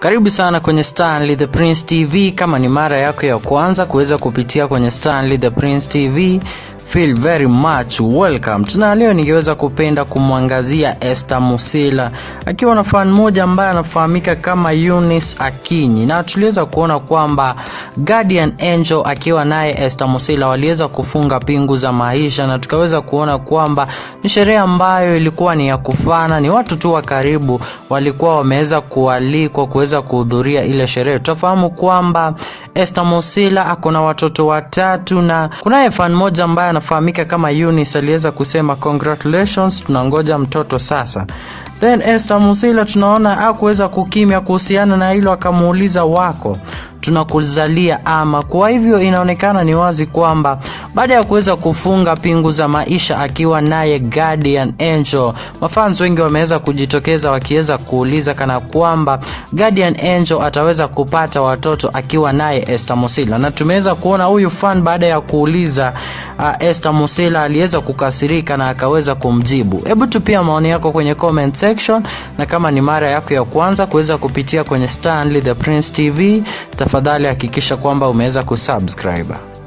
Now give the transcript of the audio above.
Karibu sana kwenye Stanley the Prince TV. Kama ni mara yako ya kwanza kuweza kupitia kwenye Stanley the Prince TV, feel very much welcome. Tuna leo ningeweza kupenda kumwangazia Esther Musila akiwa na fan moja ambaye anafahamika kama Eunice Akinyi, na tuliweza kuona kwamba Guardian Angel akiwa naye Esther Musila waliweza kufunga pingu za maisha, na tukaweza kuona kwamba ni sherehe ambayo ilikuwa ni ya kufana, ni watu tu wa karibu walikuwa wameweza kualikwa kuweza kuhudhuria ile sherehe. Tutafahamu kwamba Esther Musila ako na watoto watatu na kunaye fan moja ambaye anafahamika kama Eunice aliweza kusema congratulations, tunangoja mtoto sasa. Then Esther Musila tunaona hakuweza kukimya kuhusiana na hilo, akamuuliza wako tunakuzalia ama. Kwa hivyo inaonekana ni wazi kwamba baada ya kuweza kufunga pingu za maisha akiwa naye Guardian Angel, mafans wengi wameweza kujitokeza wakiweza kuuliza kana kwamba Guardian Angel ataweza kupata watoto akiwa naye Esther Musila, na tumeweza kuona huyu fan baada ya kuuliza uh, Esther Musila aliweza kukasirika na akaweza kumjibu. Hebu tupia maoni yako kwenye comment section, na kama ni mara yako ya kwanza kuweza kupitia kwenye Stanley the Prince TV, tafadhali hakikisha kwamba umeweza kusubscribe.